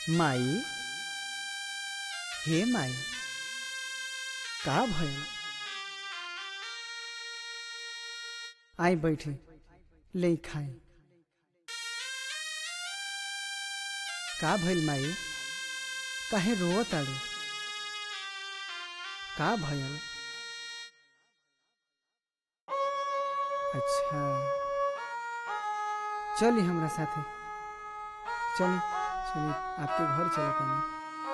माई हे माई का भइल आई बैठे ले खाए का भइल माई काहे रोवत ताड़ू का भइल अच्छा चली हमरा साथे चली चली आपके घर चले पानी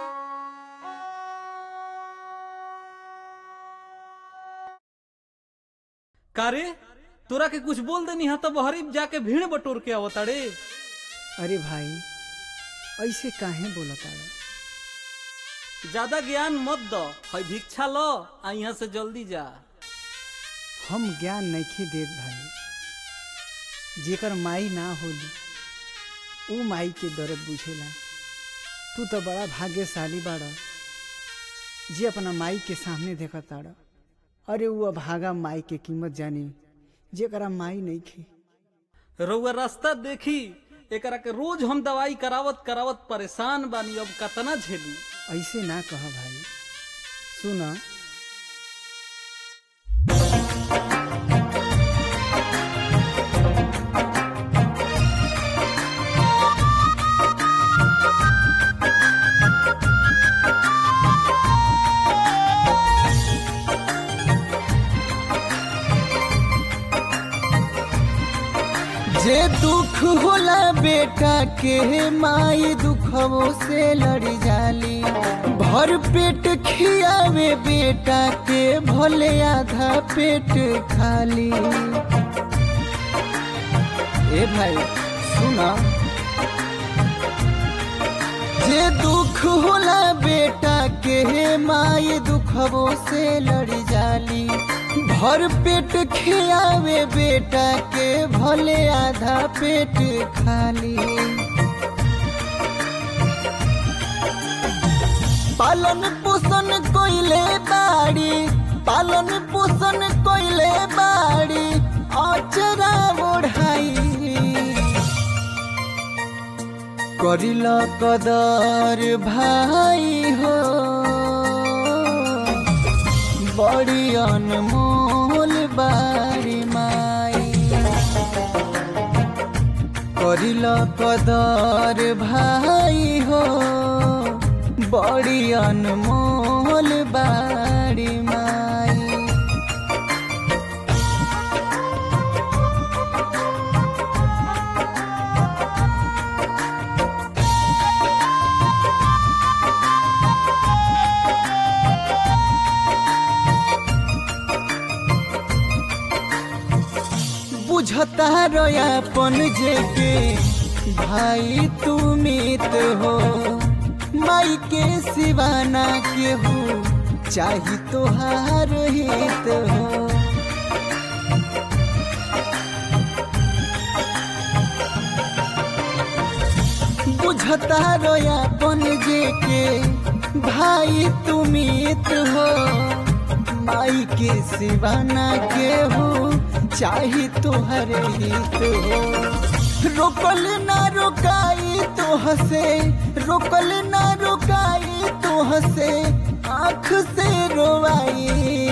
कारे तोरा के कुछ बोल देनी हा तो बहरी जाके भीड़ बटोर के आवताड़े अरे भाई ऐसे काहे बोलत ताड़ा ज्यादा ज्ञान मत दो है भिक्षा लो आ यहाँ से जल्दी जा हम ज्ञान नहीं देत भाई जेकर माई ना होली ऊ माई के दर्द बुझेला तू तो बड़ा भाग्यशाली बाड़ा जे अपना माई के सामने देखा ताड़ा अरे वो अभागा माई के कीमत जानी जेकरा माई नहीं खे रउआ रास्ता देखी एकरा के रोज हम दवाई करावत करावत परेशान बानी अब कतना झेली ऐसे ना कह भाई सुना जे दुख होला बेटा के माई दुखवो से लड़ जाली भर पेट खियावे बेटा के भले आधा पेट खाली ए भाई सुना जे दुख होला बेटा के माई दुखवो से लड़ जाली भर पेट खियावे बेटा के भले आधा पेट खाली पालन पोषण कोइले बाड़ी पालन पोषण कोइले बाड़ी अचरा ओढ़ाई करिल कदर भाई हो बड़ी अनमोल बारी माई करिल कदर भाई हो बड़ी अनमोल बारी माई बुझता रोयापन जेके भाई तू मित हो माई के सिवाना के हो चाही तोहार हित हो बुझता रोयापन जेके भाई तू मित हो माई के सिवाना के हो चाही तोहर हित हो रोकल ना रोकाई तो हसे रोकल ना रोकाई तो हसे आँख से रोवाई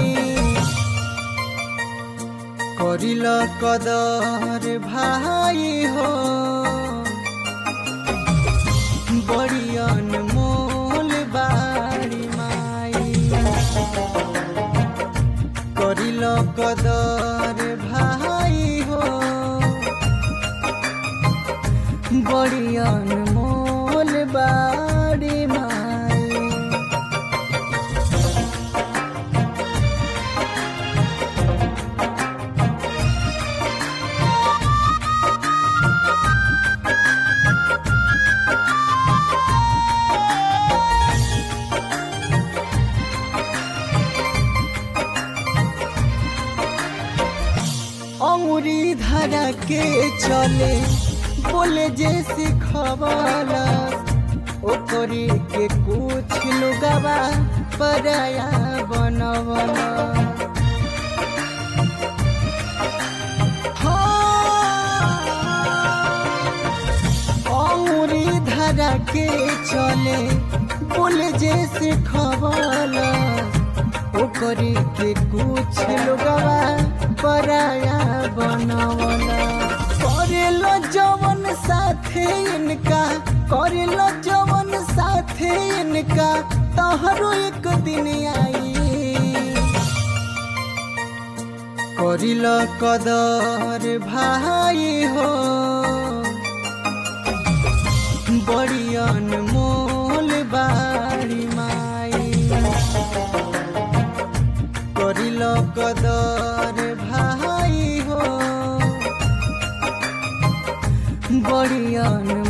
करिल कदर भाई हो बड़ी अनमोल बाड़ी माई करिल कदर भाई हो बड़ी अनमोल बाड़ी माई अंगुरी धरा के चले बोले जे सिखवाला ओकरी के कुछ लोगवा पराया बनवला हाँ, अंगुरी धरा के चले बोले जैसे खवाला ओकरे के कुछ लोगवा पराया बनवला करेलो जवन साथे इनका करेलो जवन साथे इनका तहरो एक दिन आई करिल कदर भाई हो बड़ी अनमोल बाड़ी माई करिल कदर भाई हो बड़ी अनमोल